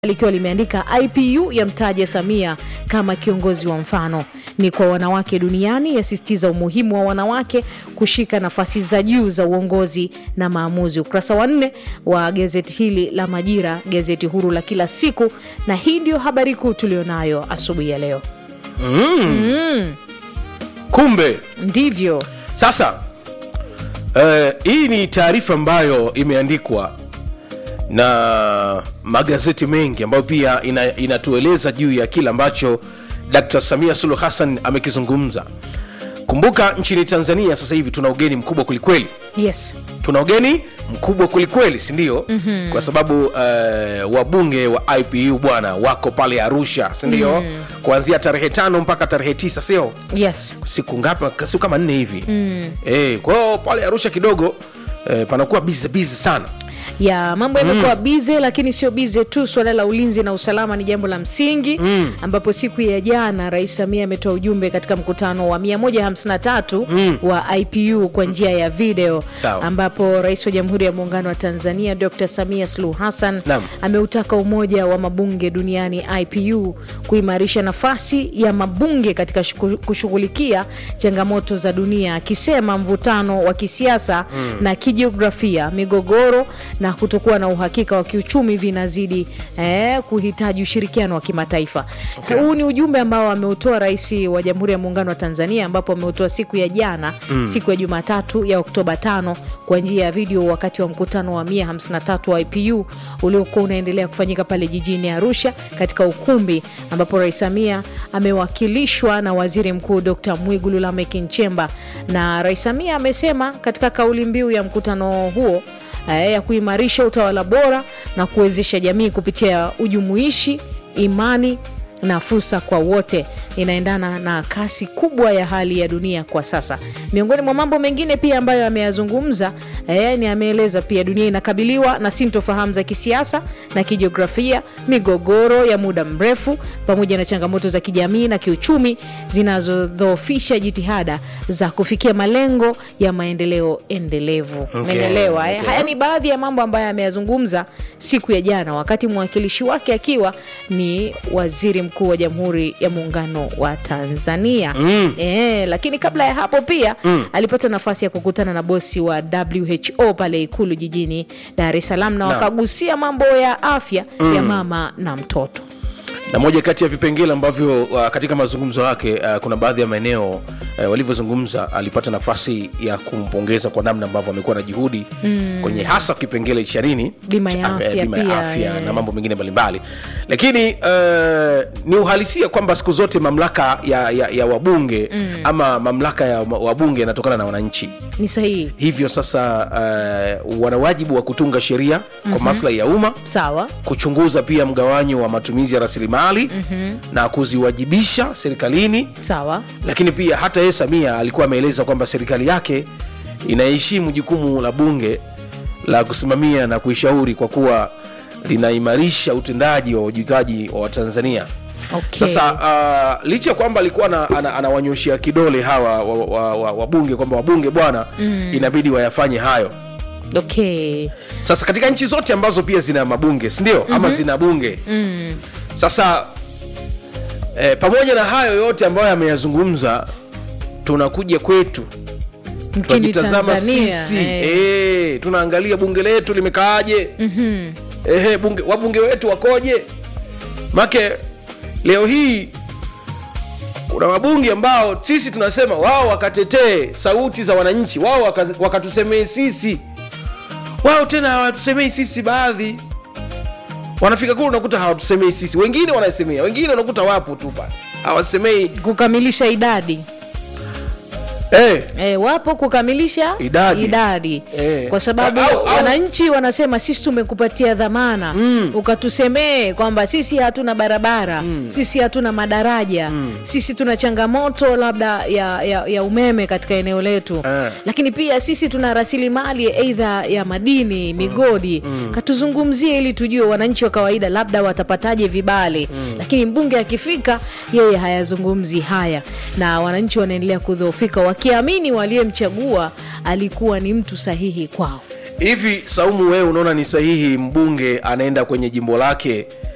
likiwa limeandika IPU yamtaja Samia kama kiongozi wa mfano ni kwa wanawake duniani, yasisitiza umuhimu wa wanawake kushika nafasi za juu za uongozi na maamuzi. Ukurasa wa nne wa gazeti hili la Majira, gazeti huru la kila siku, na hii ndio habari kuu tulionayo asubuhi ya leo. kumbe Ndivyo sasa eh, hii ni taarifa ambayo imeandikwa na magazeti mengi ambayo pia ina, inatueleza juu ya kile ambacho Dkt. Samia Suluhu Hassan amekizungumza. Kumbuka nchini Tanzania sasa hivi tuna ugeni mkubwa kwelikweli, yes, tuna ugeni mkubwa kwelikweli, si ndio? mm-hmm. kwa sababu uh, wabunge wa IPU bwana wako pale Arusha, si ndio? mm. kuanzia tarehe tano mpaka tarehe tisa, sio yes. siku ngapi? Siku kama nne hivi mm. e, kwa hiyo pale Arusha kidogo e, panakuwa bizi bizi sana ya mambo yamekuwa bize, lakini sio bize tu. Suala la ulinzi na usalama ni jambo la msingi mm. ambapo siku ya jana Rais Samia ametoa ujumbe katika mkutano wa 153 mm. wa IPU kwa njia ya video Sawa. ambapo Rais wa Jamhuri ya Muungano wa Tanzania Dr. Samia Suluhu Hassan Naam. ameutaka Umoja wa Mabunge Duniani IPU kuimarisha nafasi ya mabunge katika shuku- kushughulikia changamoto za dunia, akisema mvutano wa kisiasa na kijiografia, migogoro na kutokuwa na uhakika wa kiuchumi vinazidi eh, kuhitaji ushirikiano wa kimataifa. Okay. Huu ni ujumbe ambao ameutoa Rais wa Jamhuri ya Muungano wa Tanzania, ambapo ameutoa siku ya jana siku ya Jumatatu ya Oktoba 5 kwa njia ya video wakati wa mkutano wa 153 wa IPU uliokuwa unaendelea kufanyika pale jijini Arusha katika ukumbi ambapo Rais Samia amewakilishwa na Waziri Mkuu Dr. Mwigulu Lameck Nchemba, na Rais Samia amesema katika kauli mbiu ya mkutano huo eh, ya kuimarisha utawala bora na kuwezesha jamii kupitia ujumuishi, imani na fursa kwa wote inaendana na kasi kubwa ya hali ya dunia kwa sasa. Miongoni mwa mambo mengine pia ambayo ameyazungumza eh, ni ameeleza pia dunia inakabiliwa na sintofahamu za kisiasa na kijiografia, migogoro ya muda mrefu, pamoja na changamoto za kijamii na kiuchumi zinazodhoofisha jitihada za kufikia malengo ya maendeleo endelevu. Okay, Umeelewa, eh? okay. Haya ni baadhi ya mambo ambayo ameyazungumza siku ya jana, wakati mwakilishi wake akiwa ni waziri mkuu wa Jamhuri ya Muungano wa Tanzania. Mm. E, lakini kabla ya hapo pia alipata nafasi ya kukutana na bosi wa WHO pale Ikulu jijini Dar es Salaam na Naam. wakagusia mambo ya afya ya mama na mtoto. na moja kati ya vipengele ambavyo uh, katika mazungumzo yake uh, kuna baadhi ya maeneo uh, walivyozungumza alipata nafasi ya kumpongeza kwa namna ambavyo amekuwa na juhudi mm. kwenye hasa kipengele cha nini Bima ya Cha- eh, afya bima ya pia, afya eh. na mambo mengine mbalimbali lakini uh, ni uhalisia kwamba siku zote mamlaka ya, ya, ya wabunge mm. ama mamlaka ya wabunge yanatokana na wananchi Ni sahihi, hivyo sasa uh, wana wajibu wa kutunga sheria kwa maslahi ya umma sawa. kuchunguza pia mgawanyo wa matumizi ya rasilimali mm-hmm. na kuziwajibisha serikalini Sawa, lakini pia hata yeye samia alikuwa ameeleza kwamba serikali yake inaheshimu jukumu la bunge la kusimamia na kuishauri kwa kuwa linaimarisha utendaji wa uwajibikaji wa watanzania okay. sasa uh, licha ya kwamba alikuwa ana- ana- anawanyoshea kidole hawa wabunge wa, wa, wa wabunge kwamba wabunge bwana mm. inabidi wayafanye hayo okay. sasa katika nchi zote ambazo pia zina mabunge sindio mm-hmm. ama zina bunge mm. sasa eh, pamoja na hayo yote ambayo ameyazungumza tunakuja kwetu Nchini tunajitazama Tanzania sisi eh. eh, tunaangalia bunge letu limekaaje mm-hmm. eh, bunge, wabunge wetu wakoje make leo hii kuna wabunge ambao sisi tunasema wao wakatetee sauti za wananchi wao waka- wakatusemee sisi wao tena hawatusemei sisi baadhi wanafika kule unakuta hawatusemei sisi wengine wanasemea wengine unakuta wapo tu pale hawasemei kukamilisha idadi eh, E, wapo kukamilisha Idadi. idadi. Eh. Kwa sababu Au- au- wananchi wanasema sisi tumekupatia dhamana ukatusemee kwamba sisi hatuna barabara sisi hatuna madaraja sisi tuna changamoto labda ya, ya, ya umeme katika eneo letu Eh. lakini pia sisi tuna rasilimali aidha ya madini migodi katuzungumzie ili tujue wananchi wa kawaida labda watapataje vibali lakini mbunge akifika yeye hayazungumzi haya na wananchi wanaendelea kudhoofika wakiamini waliyemchagua alikuwa ni mtu sahihi kwao hivi saumu wewe unaona ni sahihi mbunge anaenda kwenye jimbo lake